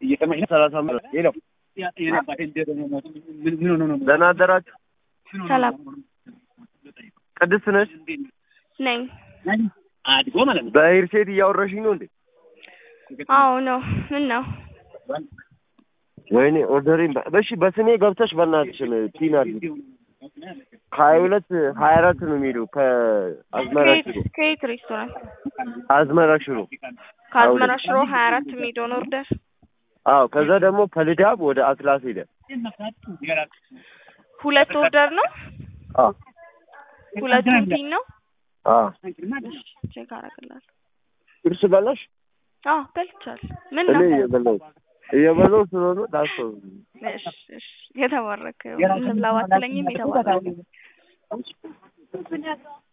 እየሰማኝ ነው። ሰላሳ አምስት ሄሎ ደህና አደራችሁ። ሰላም ቅድስት ነሽ? ነኝ። አድጎ ማለት ነው። በሄርሴት እያወራሽኝ ነው እንዴ? አዎ ነው። ምን ነው? ወይኔ ኦርደሬን በ- እሺ በስሜ ገብተሽ በእናትሽን ፒን አድርጊ። ከሀያ ሁለት ሀያ አራት ነው የሚሄደው ከአዝመራ ከየት ሽሮ ከየት ሬስቶራንት? አዝመራ ሽሮ። ከአዝመራ ሽሮ ሀያ አራት የሚሄደውን ኦርደር አዎ ከዛ ደግሞ ከልዳብ ወደ አትላስ ሄደ። ሁለት ኦርደር ነው። አዎ ሁለቱም ፒን ነው። አዎ ቼክ አደርግልሃለሁ። ቁርስ በላሽ? አዎ በልቻለሁ። ምን እኔ ነው? እየበላሁ እየበላሁ ስለሆነ ዳሰው እሺ እሺ። የተባረከ ይሁን። እንብላ ባትለኝም የተባረከ